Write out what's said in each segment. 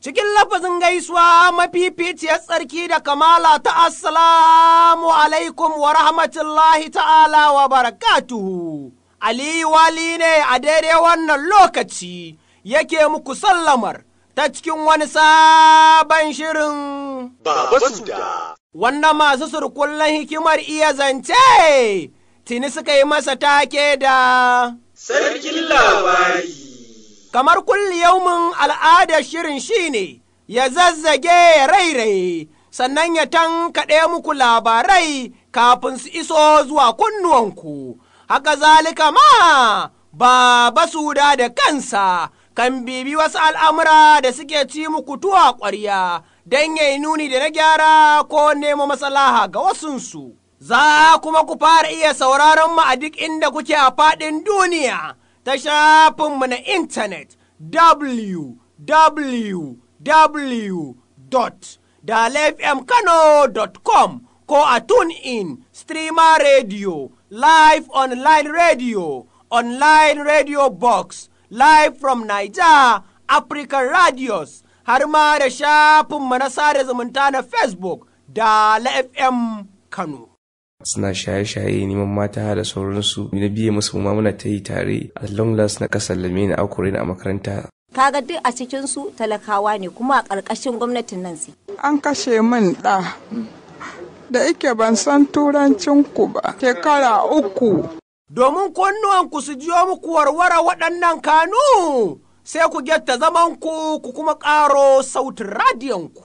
cikin lafazin gaisuwa mafificiyar tsarki da kamala ta assalamu alaikum wa rahmatullahi ta'ala wa barakatuhu. Aliyu wali ne a daidai wannan lokaci yake muku sallamar ta cikin wani sabon shirin. Baba Suda. Wanda masu surkullen hikimar iya zance, tuni suka yi masa take da. Sarkin labari. kamar kulli yaumin al'adar shirin shine ya zazzage ya rairaye sannan ya tankaɗe muku labarai kafin su iso zuwa kunnuwanku haka zalika ma ba suda da kansa kan bibi wasu al'amura da suke ci muku tuwa ƙwarya don yayi nuni da na gyara ko nemo maslaha ga wasunsu. Za kuma ku fara iya sauraron mu a duk inda kuke a faɗin duniya. ta shafinmu na intanet www.dalefmkano.com ko a in streamer radio, live online radio, online radio box, live from Niger, African radios, har ma da shafinmu na sada zumunta na Facebook da FM Kano. suna shaye-shaye neman mata da sauransu na biye musu ma muna ta yi tare a long last na kasar lame na akure a makaranta kaga duk a cikin su talakawa ne kuma a ƙarƙashin gwamnatin nan su an kashe min ɗa da ike ban san turancin ku ba shekara uku domin kunnuwanku su jiyo muku warware waɗannan kanu sai ku getta zamanku ku kuma ƙaro sautin radiyonku.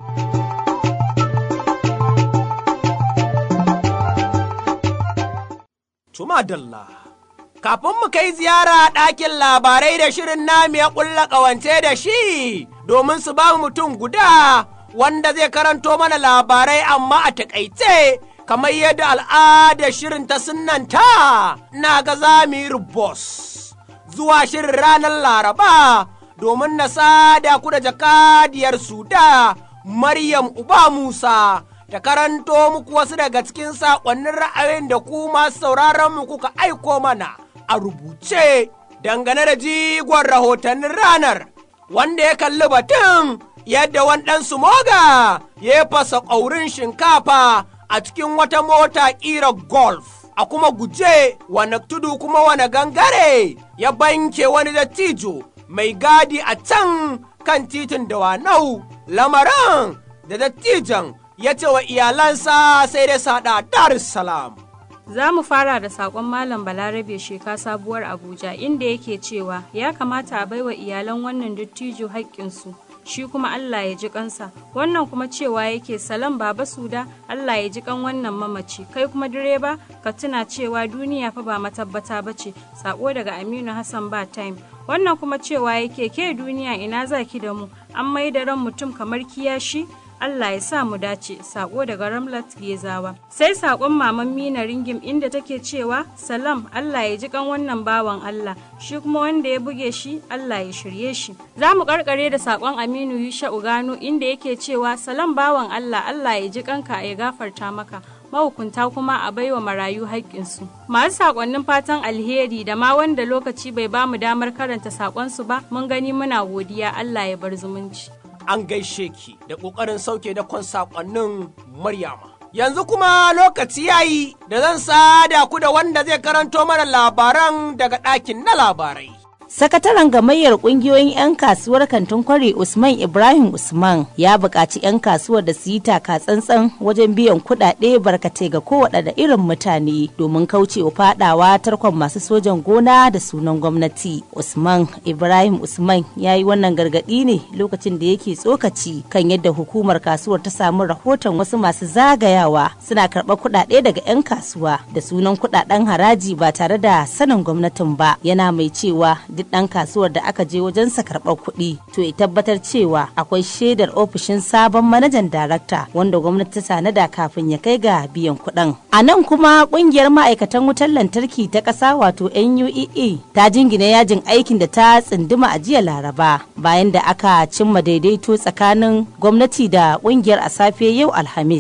Tuma Dalla. Kafin mu kai ziyara ɗakin labarai da shirin nami ya ƙulla ƙawance da shi domin su ba mutum guda wanda zai karanto mana labarai amma a taƙaice kamar yadda al'adar shirin ta sunanta na ga zamir boss zuwa shirin ranar laraba domin na sada ku da jakadiyar suda Maryam Uba Musa. ta karanto muku wasu daga cikin saƙonnin ra'ayin da ku masu sauraron mu kuka aiko mana a rubuce dangane da jigon rahotannin ranar wanda ya kalli batun yadda wani ɗan moga ya fasa ƙaurin shinkafa a cikin wata mota ƙira golf a kuma guje wane tudu kuma wane gangare ya banke wani dattijo mai gadi a can kan titin dawanau lamarin da dattijan ya ce wa iyalansa sai dai sada Dar es Salaam. Za mu fara da saƙon Malam Balarabe Sheka sabuwar Abuja inda yake cewa ya kamata a baiwa iyalan wannan dattijo haƙƙinsu. Shi kuma Allah ya ji kansa, wannan kuma cewa yake salam baba suda Allah ya ji kan wannan mamaci, kai kuma direba ka tuna cewa duniya fa ba matabbata ba ce, sako daga Aminu Hassan ba time. Wannan kuma cewa yake ke duniya ina za ki da mu, an mai da ran mutum kamar kiyashi, Allah ya sa mu dace sako daga Ramlat Gezawa. Sai sakon maman Mina Ringim inda take cewa Salam Allah ya ji kan wannan bawan Allah shi kuma wanda ya buge shi Allah ya shirye shi. Za mu karkare da sakon Aminu Yusha Ugano inda yake cewa Salam bawan Allah Allah ya ji kanka ya gafarta maka. mahukunta kuma a baiwa marayu haƙƙinsu. Masu saƙonnin fatan alheri da ma wanda lokaci bai ba mu damar karanta saƙonsu ba, mun gani muna godiya Allah ya bar zumunci. an gaishe ki da ƙoƙarin sauke da kwan saƙonnin Maryama. Yanzu kuma lokaci ya yi da zan sada ku da wanda zai karanto mana labaran daga ɗakin na labarai. Sakataren gamayyar kungiyoyin 'yan kasuwar kantin kwari Usman Ibrahim Usman ya buƙaci 'yan kasuwar da su yi taka tsantsan wajen biyan kuɗaɗe barkatai ga kowaɗanne irin mutane domin kaucewa faɗawa tarkon masu sojan gona da sunan gwamnati. Usman Ibrahim Usman ya yi wannan gargaɗi ne lokacin da yake tsokaci kan yadda hukumar kasuwar ta samu rahoton wasu masu zagayawa suna karɓar kuɗaɗe daga 'yan kasuwa da sunan kuɗaɗen haraji ba tare da sanin gwamnatin ba yana mai cewa duk ɗan kasuwar da aka je wajensa karɓar kuɗi to ya tabbatar cewa akwai shaidar ofishin sabon manajan darakta wanda gwamnati ta tanada kafin ya kai ga biyan kuɗin. A nan kuma ƙungiyar ma'aikatan wutar lantarki ta ƙasa wato NUEE ta jingina yajin aikin da ta tsinduma a jiya Laraba bayan da aka cimma daidaito tsakanin gwamnati da ƙungiyar a safe yau Alhamis. a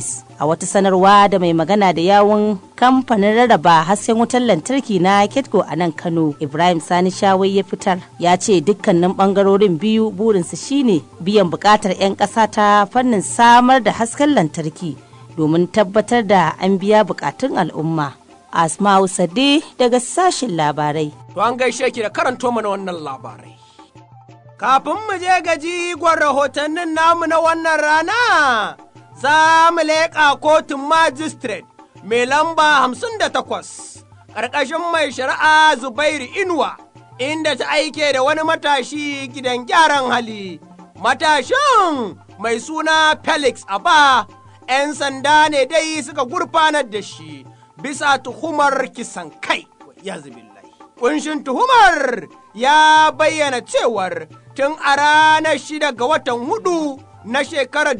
a wata sanarwa da mai magana da yawun kamfanin rarraba hasken wutar lantarki na ketco a nan kano ibrahim sani shawai ya fitar ya ce dukkanin bangarorin biyu burinsu shine biyan bukatar 'yan ƙasa ta fannin samar da hasken lantarki domin tabbatar da an biya bukatun al'umma asma'u sade daga sashen labarai To an gaishe ki da karanto mana wannan labarai. Kafin mu je ga jigon rahotannin namu na wannan rana, za mu leƙa kotun magistrate mai lamba hamsin da takwas, ƙarƙashin mai shari'a Zubairu Inuwa, inda ta aike da wani matashi gidan gyaran hali. Matashin mai suna Felix Aba, ‘yan sanda ne dai suka gurfanar da shi bisa tuhumar kisan kai. Ya zubillahi. Kunshin tuhumar ya bayyana cewar tun a ranar shida ga watan hudu na shekarar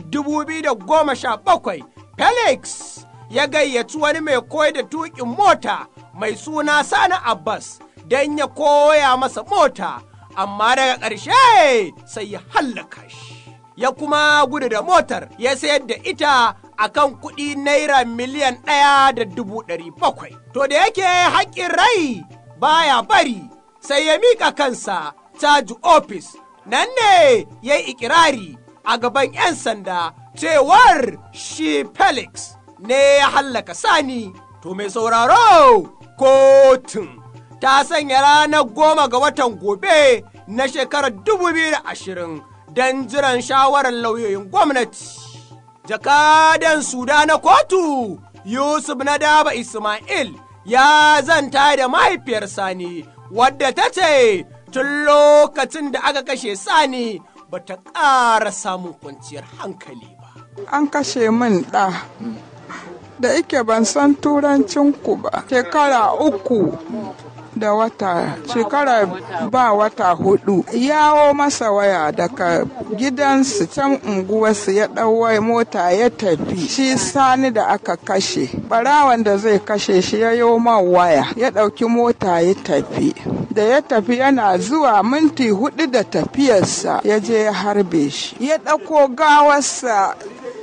2017 Felix ya gayyaci wani mai koyar da tuƙin mota mai suna Sani Abbas don ya koya masa mota, amma daga ƙarshe sai ya hallaka shi. Ya kuma gudu da motar ya sayar da ita a kan kuɗi naira miliyan ɗaya da dubu ɗari bakwai. To da yake haƙƙin rai baya bari sai ya miƙa kansa caji ofis nan ne ya yi ikirari a gaban 'yan sanda cewar shi Felix ne ya hallaka sani to mai sauraro kotun ta sanya ranar goma ga watan gobe na shekarar 2020 don jiran shawarar lauyoyin gwamnati. Jakadan Suda na kotu Yusuf na daba Ismail ya zanta da mahaifiyar Sani wadda ta ce tun lokacin da aka kashe Sani ba ta ƙara samun kwanciyar hankali ba. An kashe min ɗa. Da ike ban san turancin ku ba. Shekara uku da wata shekara ba wata hudu yawo masa waya daga gidansu can unguwarsu ya ɗauwai mota ya tafi shi sani da aka kashe barawan da zai kashe shi ya yi man waya ya ɗauki mota ya tafi da ya tafi yana zuwa minti hudu da tafiyarsa ya je ya harbe shi ya ɗauko gawarsa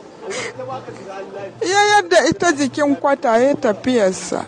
ya yadda ita jikin kwata ya tafiyarsa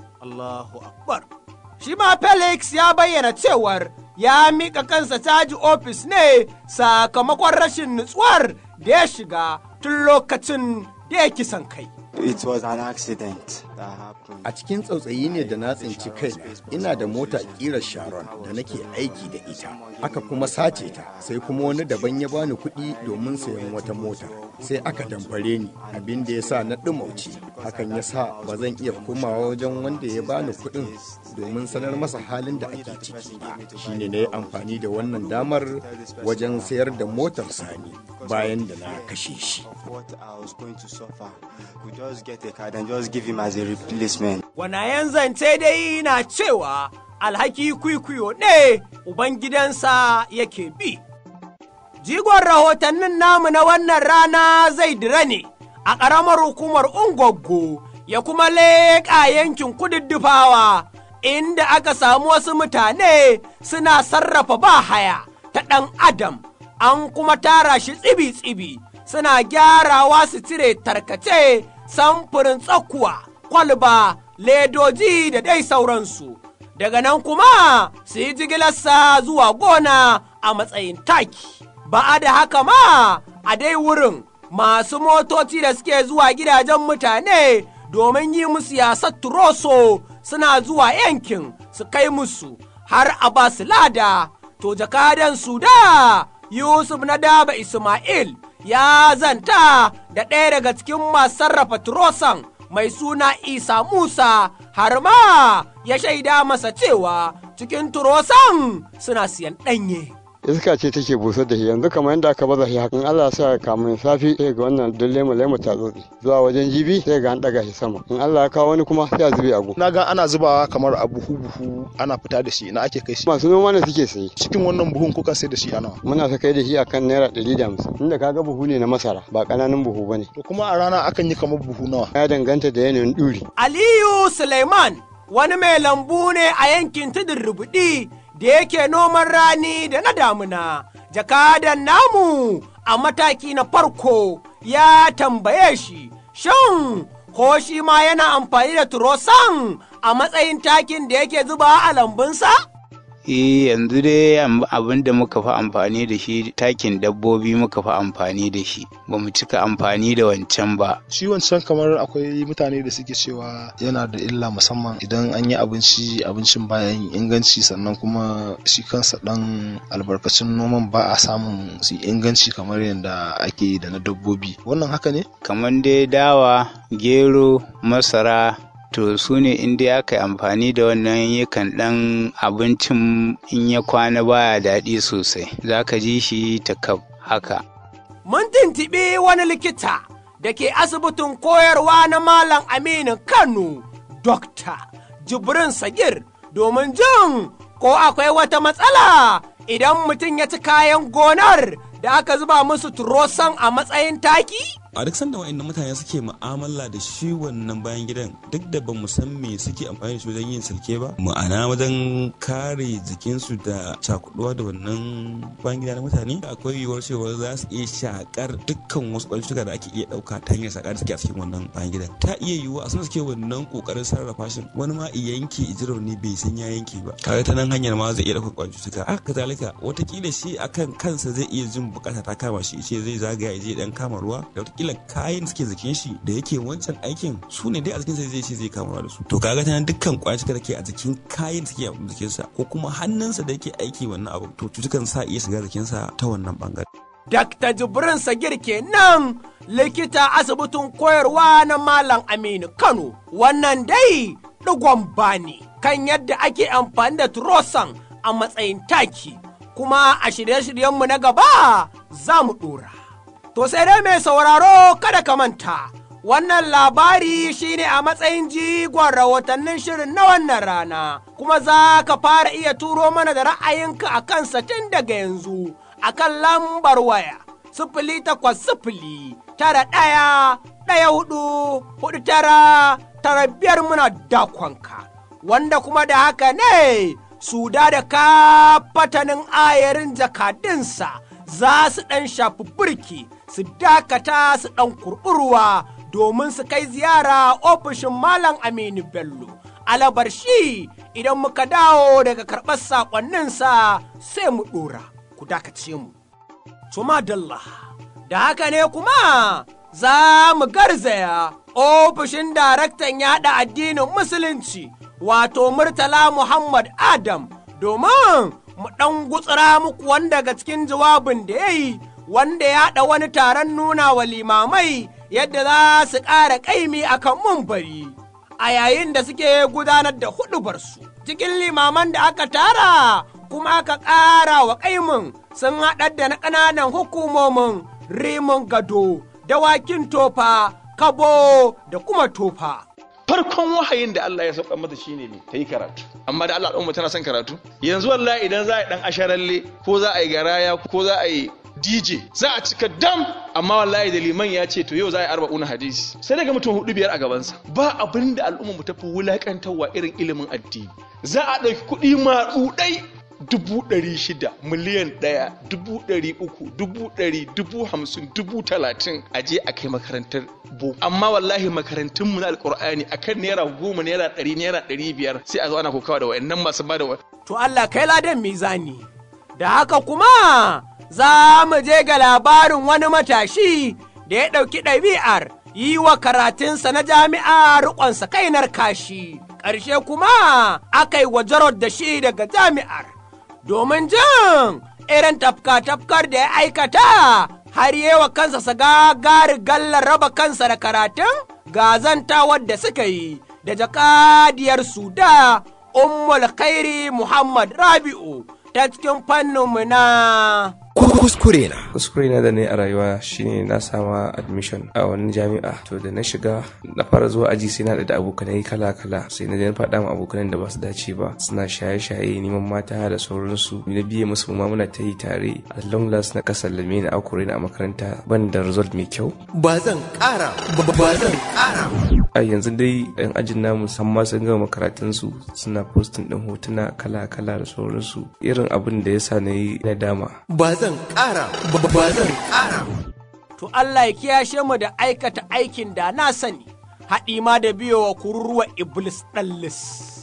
Allahu Akbar. Shi ma Felix ya bayyana cewar ya mika kansa caji ofis ne sakamakon rashin nutsuwar da ya shiga tun lokacin da ya kisan kai. It was an accident that happened. A cikin tsautsayi ne da na tsinci kaina ina da mota ƙirar Sharon da nake aiki da ita. Aka kuma sace ta sai kuma wani daban ya bani kuɗi domin sayan wata mota. Sai aka damfare ni abin da ya sa na ɗumauci. Hakan ya sa ba zan iya komawa wajen wanda ya bani kuɗin domin sanar masa halin da ake ciki ba. Shi ne na yi amfani da wannan damar wajen sayar da motar sani bayan da na kashe shi. What I was going to suffer, could just get a card and just give him as a replacement. Wanayen zance dai na cewa alhaki kwikwiyo ne Ubangidansa yake bi. Jigon rahotannin namu na wannan rana zai dira ne a ƙaramar hukumar Ungwaggo ya kuma leƙa yankin kududdufawa inda aka samu wasu mutane suna sarrafa bahaya ta ɗan adam an kuma tara shi tsibi-tsibi suna gyarawa su cire tarkace samfurin tsakuwa kwalba ledoji da dai sauransu daga nan kuma su yi jigilarsa zuwa gona a matsayin taki ba da haka ma a dai wurin masu motoci da suke zuwa gidajen mutane domin yi musu yasar turoso suna zuwa yankin su kai musu har a ba su lada to jakadan su da yusuf na daba ismail ya zanta da ɗaya daga cikin masu sarrafa turosan mai suna isa musa har ma ya shaida masa cewa cikin turosan suna siyan ɗanye. iska ce take busar da shi yanzu kamar yadda aka baza shi hakan Allah sa kamun safi sai ga wannan duk lemu lemu ta tsotsi zuwa wajen jibi sai ga an daga shi sama in Allah ya kawo wani kuma sai a zube agu na ga ana zubawa kamar a buhu buhu ana fita da shi na ake kai shi masu noma ne suke sayi cikin wannan buhun kuka sai da shi ana muna sa kai da shi akan naira ɗari da hamsin inda kaga buhu ne na masara ba ƙananan buhu bane to kuma a rana akan yi kamar buhu nawa ya danganta da yanayin ɗuri Aliyu Suleiman wani mai lambu ne a yankin tudun rubuɗi da yake noman rani da na damuna. Jakadan namu a mataki na farko ya tambaye shi Shin ko shi ma yana amfani da turosan a matsayin takin da yake zuba a lambunsa? Eh yanzu dai abin da muka fi amfani da shi takin dabbobi muka fi amfani da shi ba mu cika amfani da wancan ba. Shi wancan kamar akwai mutane da suke cewa yana da illa musamman idan an yi abinci abincin baya yin inganci sannan kuma shi kansa dan albarkacin noman ba a samun su inganci kamar yadda ake da na dabbobi. Wannan haka ne? Kamar dai dawa, gero, masara, to su ne inda aka yi amfani da wannan yakan ɗan abincin in ya kwana baya daɗi sosai za ka ji shi ta kaf haka. Mun tuntuɓi wani likita da ke asibitin koyarwa na Malam Aminu Kano, Dokta Jibrin Sagir, domin jin ko akwai wata matsala idan mutum ya ci kayan gonar da aka zuba musu turosan a matsayin taki? a duk sanda wa'annan mutane suke mu'amala da shi wannan bayan gidan duk da ba mu san me suke amfani da shi wajen yin silke ba ma'ana wajen kare jikinsu da cakuduwa da wannan bayan gida na mutane akwai yiwuwar cewa za su iya shakar dukkan wasu ƙwayoyin da ake iya ɗauka ta hanyar shakar da suke a cikin wannan bayan gidan ta iya yiwuwa a suna suke wannan ƙoƙarin sarrafa shi wani ma i yanke i ne bai san ya yanke ba kaga ta nan hanyar ma zai iya ɗaukar ƙwayoyin cutuka haka kazalika watakila shi akan kansa zai iya jin bukata ta kama shi ce zai zagaya ya je dan kama ruwa da watakila kayan suke jikin shi da yake wancan aikin su ne dai a jikinsa zai ce zai kama da su to kaga ta nan dukkan kwayar cutar da ke a jikin kayan da suke a jikinsa ko kuma hannunsa da yake aiki wannan abu to cutukan sa iya shiga jikinsa ta wannan bangare Dr. Jibrin Sagir kenan likita asibitin koyarwa na Malam Aminu Kano. Wannan dai ɗigon bani kan yadda ake amfani da turosan a matsayin taki. Kuma a shirye-shiryenmu na gaba za mu ɗora. To sai dai mai sauraro kada ka manta. Wannan labari shine a matsayin jigon rahotannin shirin na wannan rana, kuma za ka fara iya turo mana da ra'ayinka a kansa tun daga yanzu. a kan lambar waya sifili takwas sifili tara ɗaya ɗaya hudu hudu tara tara biyar muna dakonka wanda kuma da haka ne su da da kafatanin ayarin jakadinsa za su ɗan shafi burki su dakata su ɗan kurɓurwa domin su kai ziyara ofishin malam aminu bello alabar shi idan muka dawo daga karɓar saƙonninsa sai mu ɗora. ku dakace mu. Tuma Dalla, da haka ne kuma za mu garzaya ofishin daraktan yaɗa addinin Musulunci, wato Murtala Muhammad Adam, domin mu ɗan gutsura muku wanda daga cikin jawabin da ya yi, wanda ya haɗa wani taron nuna wa limamai yadda za su ƙara ƙaimi akan mumbari. A yayin da suke gudanar da huɗubarsu, cikin limaman da aka tara kuma aka ƙara wa ƙaimin sun haɗar da na ƙananan hukumomin rimin gado, dawakin tofa, kabo da kuma tofa. farkon wahayin da Allah ya sauka mata shine ne ta yi karatu amma da Allah ɗan tana son karatu yanzu wallahi idan za a yi ɗan asharalle ko za a yi garaya ko za a yi DJ za a cika dam amma wallahi da liman ya ce to yau za a yi arba'una hadisi sai daga mutum hudu biyar a gabansa ba abin da al'umma mu tafi wulakantarwa irin ilimin addini za a ɗauki kuɗi maɗuɗai dubu ɗari shida miliyan ɗaya dubu ɗari uku dubu ɗari dubu hamsin dubu talatin a je a kai makarantar bo amma wallahi makarantunmu na alƙur'ani akan naira goma naira ɗari naira ɗari biyar sai a zo ana kokawa da wa'annan masu ba da To Allah kai ladan mizani da haka kuma za mu je ga labarin wani matashi da ya ɗauki ɗabi'ar yi wa karatunsa na jami'a riƙonsa kainar kashi ƙarshe kuma aka yi wa jarod da shi daga jami'ar domin jin irin tafka-tafkar da ya aikata har yi wa kansa sa gagari gallar raba kansa da karatun gazantawar da suka yi da jakadiyar suda ummul khairi muhammad rabi'u ta cikin fanninmu na kuskure na kuskure na da ne a rayuwa shine na sama admission a wani jami'a to da na shiga na fara zuwa aji sai na da abokanai kala kala sai na na faɗa ma abokanan da ba su dace ba suna shaye shaye neman mata da sauransu na biye musu ma muna ta yi tare a long last na kasar lame na akure na a makaranta ban da result mai kyau ba zan ƙara ba zan ƙara a yanzu dai yan ajin namu san ma sun gama karatunsu suna postin din hotuna kala kala da sauransu irin abin da ya sa na yi nadama ba zan ƙara ba zan ƙara to Allah ya kiyashe mu da aikata aikin da na sani, haɗi ma da biyowa kururuwa Iblis ɗallis.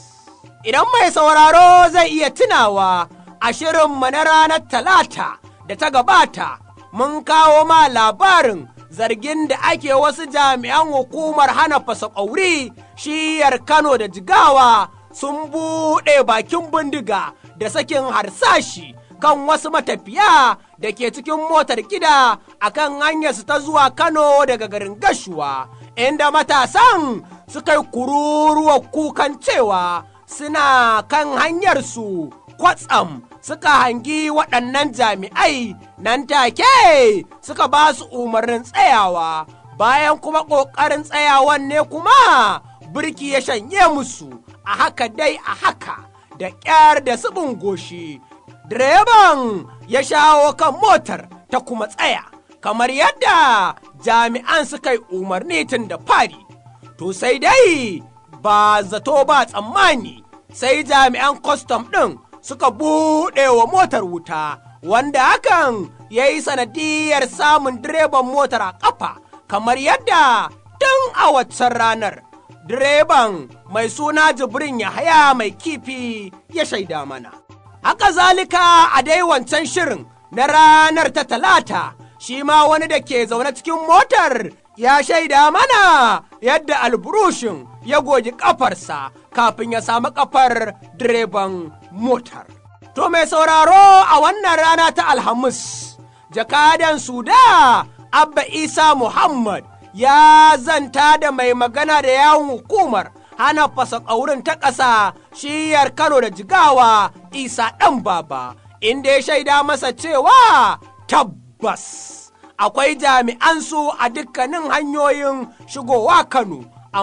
Idan mai sauraro zai iya tunawa a shirinmu na ranar Talata da ta gabata, mun kawo ma labarin zargin da ake wasu jami'an hukumar hana fasa ƙauri shiyar Kano da Jigawa sun buɗe bakin bindiga da sakin harsashi kan wasu matafiya da ke cikin motar gida a kan hanyarsu ta zuwa Kano daga garin Gashuwa, inda matasan suka yi kururuwa kukan cewa suna kan hanyarsu kwatsam suka hangi waɗannan jami'ai nan take suka ba su umarnin tsayawa bayan kuma ƙoƙarin tsayawan ne kuma birki ya shanye musu a haka dai a haka da ƙyar da subin goshi direban ya shawo kan motar ta kuma tsaya kamar yadda jami'an suka yi umarni tun da fari to sai dai ba zato ba tsammani sai jami'an kwastam ɗin suka buɗe wa motar wuta wanda hakan ya yi sanadiyar samun direban motar a ƙafa kamar yadda tun a waccan ranar direban mai suna jibrin yahaya mai kifi ya shaida mana haka zalika a dai wancan shirin na ranar ta talata shi ma wani da ke zaune cikin motar ya shaida mana yadda alburushin ya goji kafarsa kafin ya samu kafar direban motar. To mai sauraro a wannan rana ta Alhamis, jakadan Suda Abba Isa Muhammad ya zanta da mai magana da yawon hukumar hana fasa ƙaurin ta ƙasa shiyar Kano da Jigawa Isa ɗan baba, inda ya shaida masa cewa tabbas. akwai jami'ansu a dukkanin hanyoyin shigowa Kano,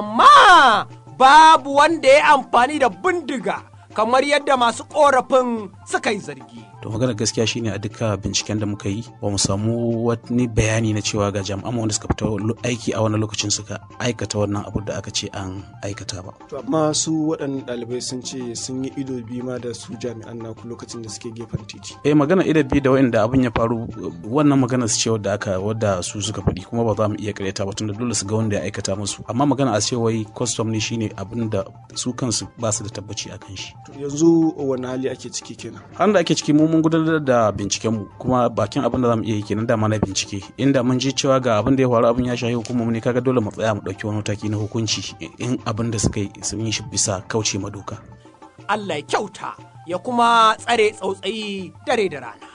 amma babu wanda ya amfani da bindiga kamar yadda masu ƙorafin suka yi zargi. to magana gaskiya shine a duka binciken da muka yi ba mu samu wani bayani na cewa ga jami'an wanda suka fita aiki a wani lokacin suka aikata wannan abu da aka ce an aikata ba to amma su waɗannan ɗalibai sun ce sun yi ido biyu ma da su jami'an naku lokacin da suke gefen titi eh magana ido biyu da wanda abin ya faru wannan magana su ce wadda aka wadda su suka faɗi kuma ba za mu iya karyata ba tunda dole su ga wanda ya aikata musu amma magana a ce wai custom ne shine abin da su kansu ba su da tabbaci a kan shi yanzu wani hali ake ciki kenan har da ake ciki mu mun gudanar da binciken mu kuma bakin abin da zamu iya yi kenan da na bincike inda mun ji cewa ga abin da ya faru abin ya shahi hukumar ne kaga dole mu tsaya mu dauki wani mataki na hukunci in abin da suka yi sun yi shi bisa kauce ma doka Allah ya kyauta ya kuma tsare tsautsayi dare da rana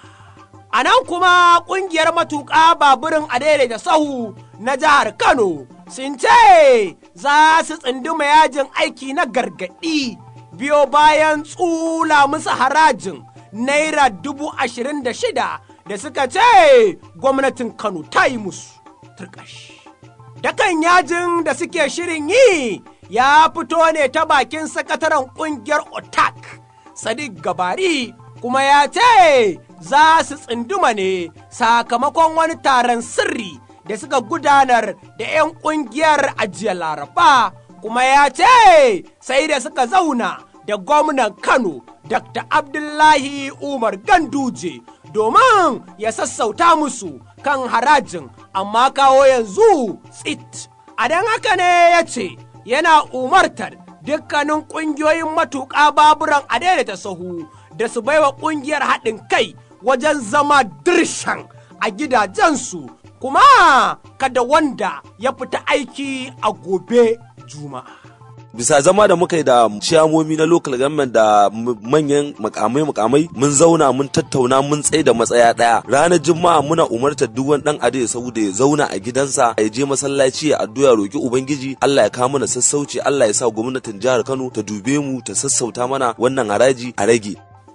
a nan kuma kungiyar matuƙa baburin adere da sahu na jihar Kano sun ce za su tsunduma yajin aiki na gargaɗi biyo bayan tsula musu harajin naira dubu ashirin da shida da suka ce gwamnatin Kano ta yi musu turkash. Dakan yajin da suke shirin yi ya fito ne ta bakin sakataren ƙungiyar OTAK, Sadiq Gabari, kuma ya ce za su tsunduma ne sakamakon wani taron sirri da suka gudanar da 'yan ƙungiyar ajiyar Laraba, kuma ya ce sai da suka zauna da gwamnan Kano Dr. Abdullahi Umar Ganduje domin ya sassauta musu kan harajin amma kawo yanzu tsit. A don haka ne ya ce yana umartar dukkanin ƙungiyoyin matuƙa baburan a daidaita sahu da su baiwa ƙungiyar haɗin kai wajen zama dirshan a gidajensu kuma kada wanda ya fita aiki a gobe juma'a. bisa zama da muka yi da ciyamomi na local government da manyan makamai makamai mun zauna mun tattauna mun tsaye da matsaya daya ranar juma'a muna umartar duk wani dan ade saboda ya zauna a gidansa ya je masallaci ya addu'a roki ubangiji Allah ya kawo mana sassauci Allah ya sa gwamnatin jihar Kano ta dube mu ta sassauta mana wannan haraji a rage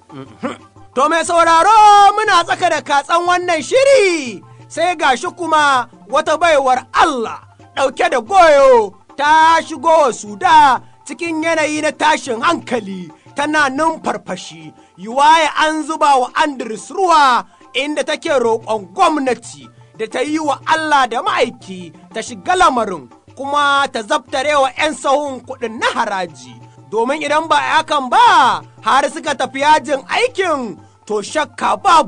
to mai sauraro muna tsaka da katsan wannan shiri sai gashi kuma wata baiwar Allah ɗauke da goyo ta shigo wa suda cikin yanayi na tashin hankali tana numfarfashi yiwaye an zuba wa Andres ruwa inda take roƙon gwamnati da ta yi wa Allah da ma'aiki ta shiga lamarin kuma ta zabtare wa 'yan sahun kuɗin na haraji domin idan ba hakan ba har suka tafi yajin aikin to shakka babu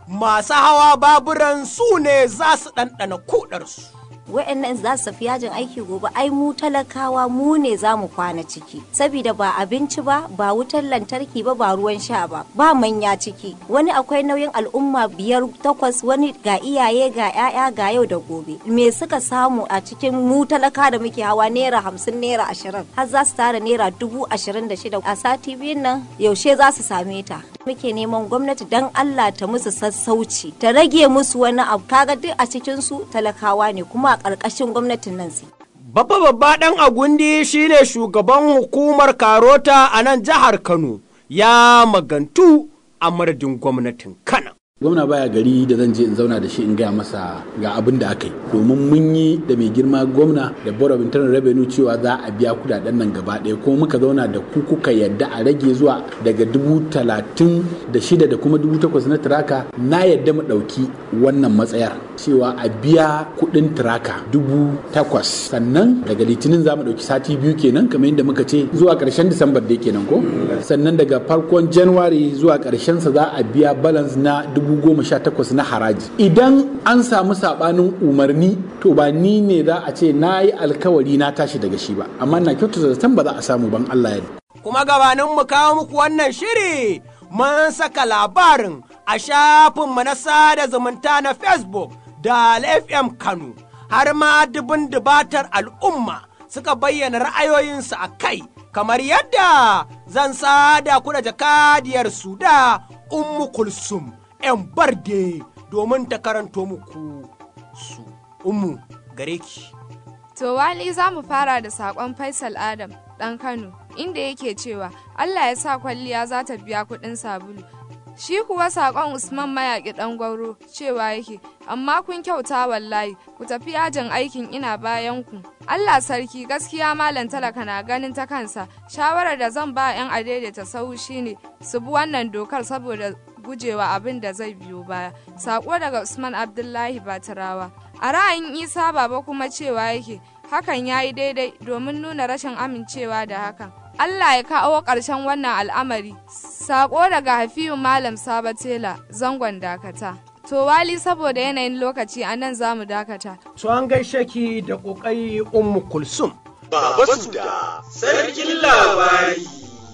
masu hawa baburan su ne za su ɗanɗana kuɗarsu. wa'annan za su tafi yajin aiki gobe ai mu talakawa mu ne za mu kwana ciki saboda ba abinci ba ba wutar lantarki ba ba ruwan sha ba ba manya ciki wani akwai nauyin al'umma biyar takwas wani ga iyaye ga 'ya'ya ga yau da gobe me suka samu a cikin mu talaka da muke hawa naira hamsin naira ashirin har za su tara naira dubu ashirin da shida a sati biyun nan yaushe za su same ta muke neman gwamnati dan Allah ta musu sassauci ta rage musu wani abu kaga duk a cikin su talakawa ne kuma a ƙarƙashin gwamnatin nan su. Babba babba ɗan agundi shine shugaban hukumar Karota a nan jihar Kano ya magantu a madadin gwamnatin Kano. gwamna baya gari da zan je in zauna da shi in gaya masa ga abin da aka yi domin mun yi da mai girma gwamna da board of internal revenue cewa za a biya kudaden nan gaba ɗaya kuma muka zauna da ku kuka yadda a rage zuwa daga dubu talatin da shida da kuma dubu takwas na tiraka na yadda mu ɗauki wannan matsayar cewa a biya kuɗin tiraka dubu takwas sannan daga litinin za mu ɗauki sati biyu kenan kamar yadda muka ce zuwa ƙarshen disambar da kenan ko sannan daga farkon january zuwa ƙarshen sa za a biya balance na dubu goma sha takwas na haraji idan an samu sabanin umarni to ba ni ne za a ce na yi alkawari na tashi daga shi ba amma na kyautata zaton ba za a samu ban Allah ya Kuma gabanin mu kawo muku wannan shiri mun saka labarin a shafinmu na sada zumunta na Facebook da FM Kano har ma dubin dubatar al'umma suka bayyana ra'ayoyinsu a kai kamar yadda zan sada ku da jakadiyar su da Ummu Kulsum. 'yan barde domin ta karanto muku su umu gare ki. To wali za mu fara da saƙon Faisal Adam ɗan Kano inda yake cewa Allah ya sa kwalliya za ta biya kuɗin sabulu. Shi kuwa saƙon Usman mayaƙi ɗan gwauro cewa yake, amma kun kyauta wallahi, ku tafi yajin aikin ina bayan ku. Allah sarki gaskiya malam talaka na ganin ta kansa, shawarar da zan ba 'yan adaidaita sau shine su bi wannan dokar saboda gujewa abin da zai biyo baya. Sako daga Usman Abdullahi Batarawa. A ra'ayin Isa Baba kuma cewa yake, hakan ya yi daidai domin nuna rashin amincewa da hakan. Allah ya kawo ƙarshen wannan al'amari. Sako daga Hafiyu Malam Sabatela, zangon dakata. To wali saboda yanayin lokaci a nan za mu dakata. So an gaishe ki da ƙoƙari Ummu Kulsum. Baba Suda, sarkin labari.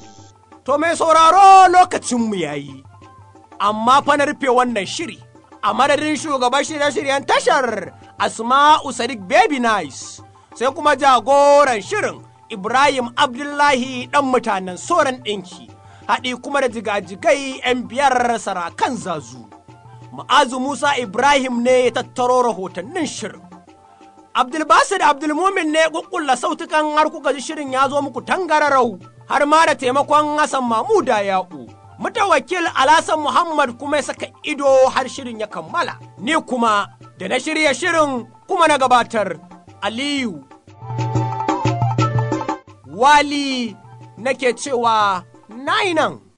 To mai sauraro lokacinmu ya yi. amma fa na rufe wannan shiri a madadin shugaban shirye-shiryen tashar asma'u sadiq baby nice sai kuma jagoran shirin ibrahim abdullahi dan mutanen soran ɗinki haɗi kuma da jigajigai 'yan biyar sarakan zazu ma'azu musa ibrahim ne ya tattaro rahotannin shirin abdulbasir abdulmumin ne kukkulla sautukan har kuka ji shirin ya zo muku tangararau har ma da taimakon hassan mamuda ya'u mutawakil Alhassan Muhammad kuma ya saka ido har shirin ya kammala. Ni kuma da na shirya shirin kuma na gabatar Aliyu. Wali nake cewa nan